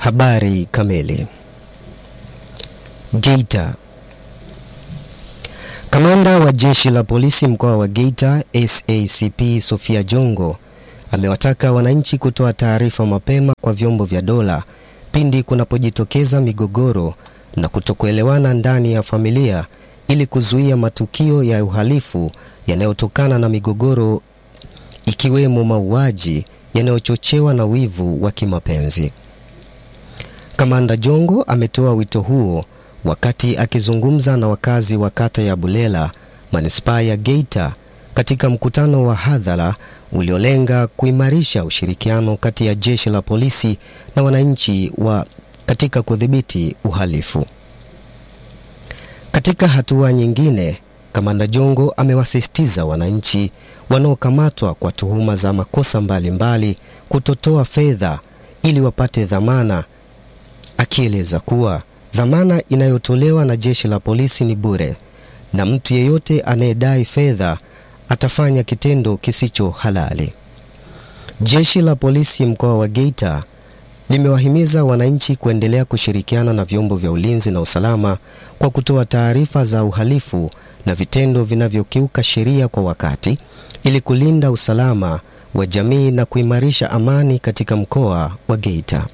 Habari kamili. Geita. Kamanda wa jeshi la polisi mkoa wa Geita SACP Sofia Jongo amewataka wananchi kutoa taarifa mapema kwa vyombo vya dola pindi kunapojitokeza migogoro na kutokuelewana ndani ya familia ili kuzuia matukio ya uhalifu yanayotokana na migogoro ikiwemo mauaji yanayochochewa na wivu wa kimapenzi. Kamanda Jongo ametoa wito huo wakati akizungumza na wakazi wa kata ya Bulela, manispaa ya Geita katika mkutano wa hadhara uliolenga kuimarisha ushirikiano kati ya jeshi la polisi na wananchi wa katika kudhibiti uhalifu. Katika hatua nyingine, Kamanda Jongo amewasisitiza wananchi wanaokamatwa kwa tuhuma za makosa mbalimbali mbali kutotoa fedha ili wapate dhamana, akieleza kuwa dhamana inayotolewa na jeshi la polisi ni bure na mtu yeyote anayedai fedha atafanya kitendo kisicho halali. Jeshi la polisi mkoa wa Geita limewahimiza wananchi kuendelea kushirikiana na vyombo vya ulinzi na usalama kwa kutoa taarifa za uhalifu na vitendo vinavyokiuka sheria kwa wakati ili kulinda usalama wa jamii na kuimarisha amani katika mkoa wa Geita.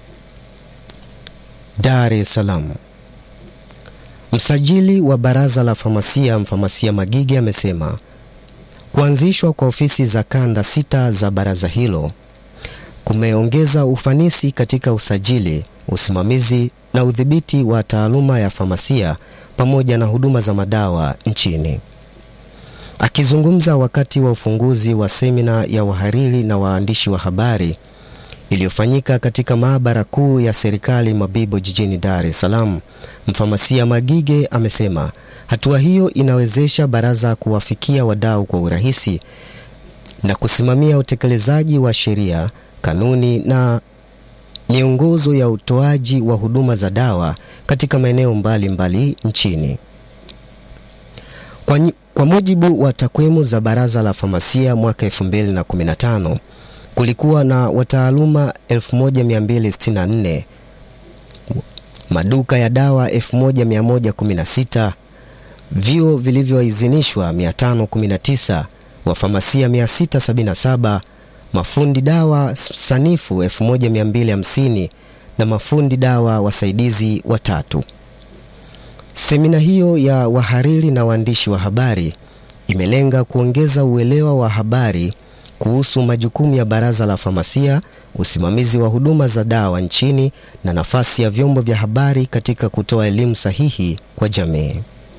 Dar es Salaam. Msajili wa Baraza la Famasia Mfamasia Magige amesema kuanzishwa kwa ofisi za kanda sita za baraza hilo kumeongeza ufanisi katika usajili, usimamizi na udhibiti wa taaluma ya famasia pamoja na huduma za madawa nchini. Akizungumza wakati wa ufunguzi wa semina ya wahariri na waandishi wa habari iliyofanyika katika maabara kuu ya serikali Mabibo jijini Dar es Salaam, Mfamasia Magige amesema hatua hiyo inawezesha baraza kuwafikia wadau kwa urahisi na kusimamia utekelezaji wa sheria, kanuni na miongozo ya utoaji wa huduma za dawa katika maeneo mbalimbali nchini. Kwa, kwa mujibu wa takwimu za Baraza la Famasia mwaka 2015 kulikuwa na wataaluma 1264, maduka ya dawa 1116, vyuo vilivyoidhinishwa 519, wafamasia 677, mafundi dawa sanifu 1250 na mafundi dawa wasaidizi watatu. Semina hiyo ya wahariri na waandishi wa habari imelenga kuongeza uelewa wa habari kuhusu majukumu ya Baraza la Famasia, usimamizi wa huduma za dawa nchini na nafasi ya vyombo vya habari katika kutoa elimu sahihi kwa jamii.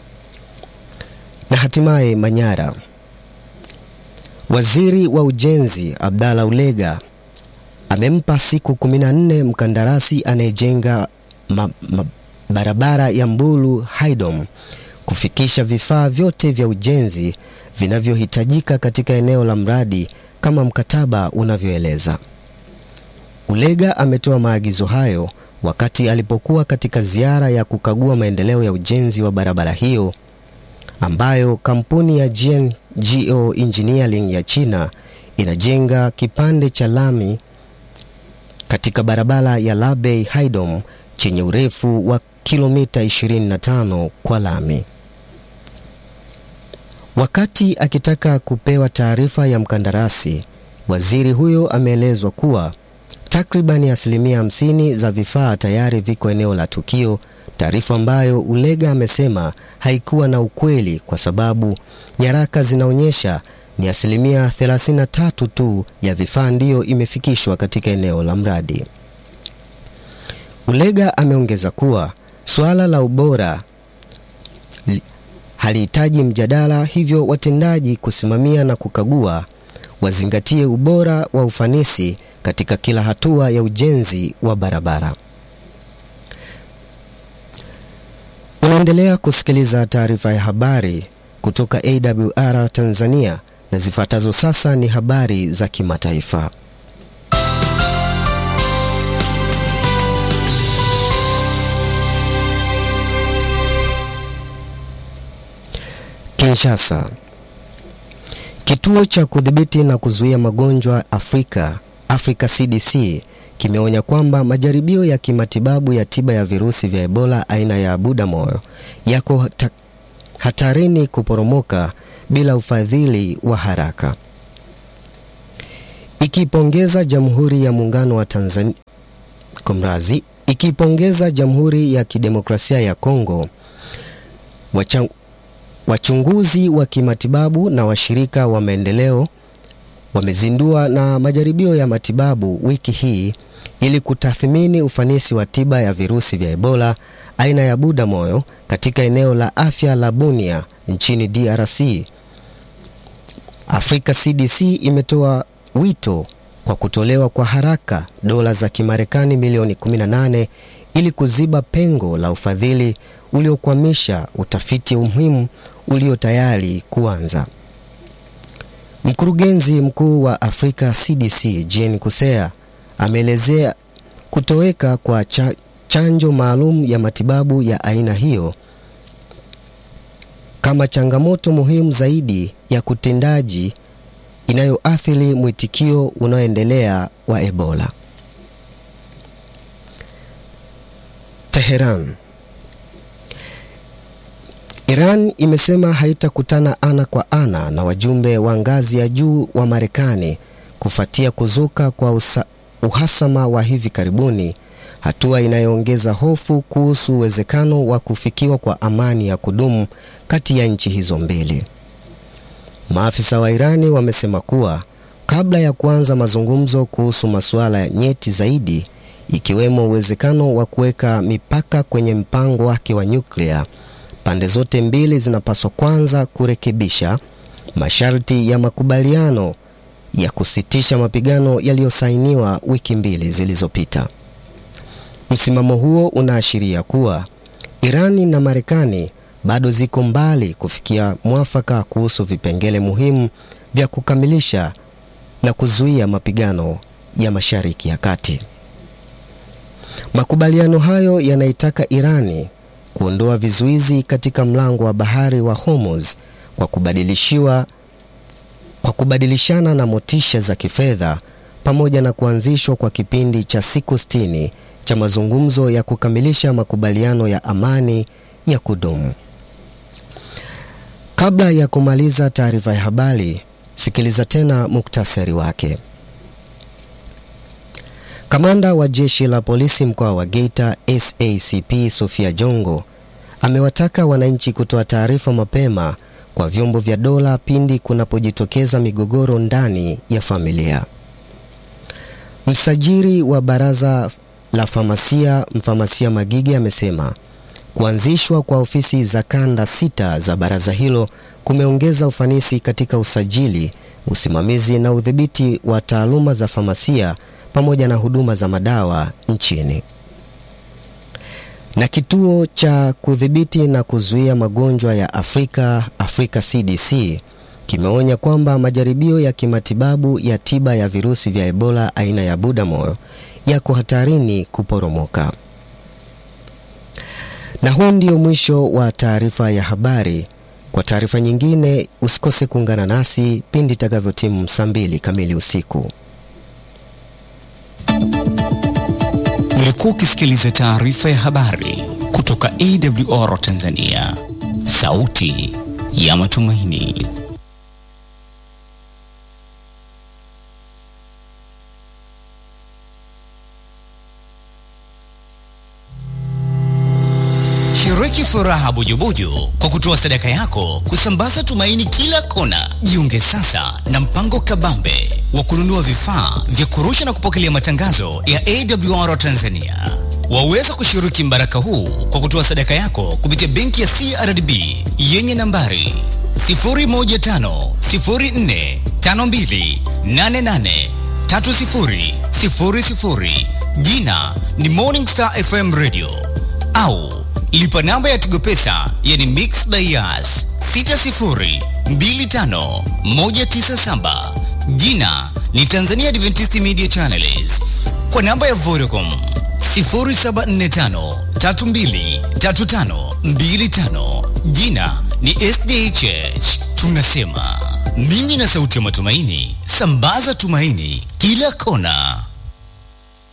Na hatimaye Manyara. Waziri wa Ujenzi Abdalla Ulega amempa siku 14 mkandarasi anayejenga ma, ma, barabara ya Mbulu Haidom kufikisha vifaa vyote vya ujenzi vinavyohitajika katika eneo la mradi kama mkataba unavyoeleza. Ulega ametoa maagizo hayo wakati alipokuwa katika ziara ya kukagua maendeleo ya ujenzi wa barabara hiyo ambayo kampuni ya GNGO Engineering ya China inajenga kipande cha lami katika barabara ya Labei Haidom chenye urefu wa kilomita 25 kwa lami. Wakati akitaka kupewa taarifa ya mkandarasi, waziri huyo ameelezwa kuwa takribani asilimia hamsini za vifaa tayari viko eneo la tukio, taarifa ambayo Ulega amesema haikuwa na ukweli kwa sababu nyaraka zinaonyesha ni asilimia 33 tu ya vifaa ndiyo imefikishwa katika eneo la mradi. Ulega ameongeza kuwa suala la ubora halihitaji mjadala, hivyo watendaji kusimamia na kukagua wazingatie ubora wa ufanisi katika kila hatua ya ujenzi wa barabara. Unaendelea kusikiliza taarifa ya habari kutoka AWR Tanzania na zifuatazo sasa ni habari za kimataifa. Kinshasa. Kituo cha kudhibiti na kuzuia magonjwa Afrika, Africa CDC kimeonya kwamba majaribio ya kimatibabu ya tiba ya virusi vya Ebola aina ya Butamoyo yako hatarini kuporomoka bila ufadhili wa haraka. Ikipongeza Jamhuri ya Muungano wa Tanzania Komrazi, ikipongeza Jamhuri ya Kidemokrasia ya Kongo, wachang, wachunguzi wa kimatibabu na washirika wa maendeleo wamezindua na majaribio ya matibabu wiki hii ili kutathmini ufanisi wa tiba ya virusi vya Ebola aina ya Butamoyo katika eneo la afya la Bunia nchini DRC. Africa CDC imetoa wito kwa kutolewa kwa haraka dola za Kimarekani milioni 18 ili kuziba pengo la ufadhili uliokwamisha utafiti muhimu ulio tayari kuanza. Mkurugenzi mkuu wa Africa CDC Jane Kusea ameelezea kutoweka kwa cha, chanjo maalum ya matibabu ya aina hiyo kama changamoto muhimu zaidi ya kutendaji inayoathiri mwitikio unaoendelea wa Ebola. Teheran. Iran imesema haitakutana ana kwa ana na wajumbe wa ngazi ya juu wa Marekani kufuatia kuzuka kwa usa, uhasama wa hivi karibuni, hatua inayoongeza hofu kuhusu uwezekano wa kufikiwa kwa amani ya kudumu kati ya nchi hizo mbili. Maafisa wa Irani wamesema kuwa kabla ya kuanza mazungumzo kuhusu masuala nyeti zaidi, ikiwemo uwezekano wa kuweka mipaka kwenye mpango wake wa nyuklia, pande zote mbili zinapaswa kwanza kurekebisha masharti ya makubaliano ya kusitisha mapigano yaliyosainiwa wiki mbili zilizopita. Msimamo huo unaashiria kuwa Irani na Marekani bado ziko mbali kufikia mwafaka kuhusu vipengele muhimu vya kukamilisha na kuzuia mapigano ya Mashariki ya Kati. Makubaliano hayo yanaitaka Irani kuondoa vizuizi katika mlango wa bahari wa Hormuz kwa kubadilishiwa kwa kubadilishana na motisha za kifedha pamoja na kuanzishwa kwa kipindi cha siku sitini cha mazungumzo ya kukamilisha makubaliano ya amani ya kudumu. Kabla ya kumaliza taarifa ya habari, sikiliza tena muktasari wake. Kamanda wa jeshi la polisi mkoa wa Geita SACP Sofia Jongo amewataka wananchi kutoa taarifa mapema kwa vyombo vya dola pindi kunapojitokeza migogoro ndani ya familia. Msajili wa baraza la famasia Mfamasia Magige amesema kuanzishwa kwa ofisi za kanda sita za baraza hilo kumeongeza ufanisi katika usajili, usimamizi na udhibiti wa taaluma za famasia pamoja na huduma za madawa nchini. Na kituo cha kudhibiti na kuzuia magonjwa ya Afrika, Africa CDC, kimeonya kwamba majaribio ya kimatibabu ya tiba ya virusi vya Ebola aina ya Butamoyo yako hatarini kuporomoka. Na huu ndio mwisho wa taarifa ya habari. Kwa taarifa nyingine usikose kuungana nasi pindi itakavyotimu saa mbili kamili usiku. Ulikuwa ukisikiliza taarifa ya habari kutoka AWR Tanzania, sauti ya matumaini. Shiriki furaha bujubuju kwa kutoa sadaka yako kusambaza tumaini kila kona. Jiunge sasa na mpango kabambe wa kununua vifaa vya kurusha na kupokelea matangazo ya AWR Tanzania. Waweza kushiriki mbaraka huu kwa kutoa sadaka yako kupitia benki ya CRDB yenye nambari 0150452883000 jina ni Morning Star FM Radio au lipa namba ya Tigo Pesa yani Mix Bias 6025197 jina ni Tanzania Adventist Media Channels kwa namba ya Vodacom 0745323525 jina ni SDHH. Tunasema mimi na sauti ya matumaini, sambaza tumaini kila kona.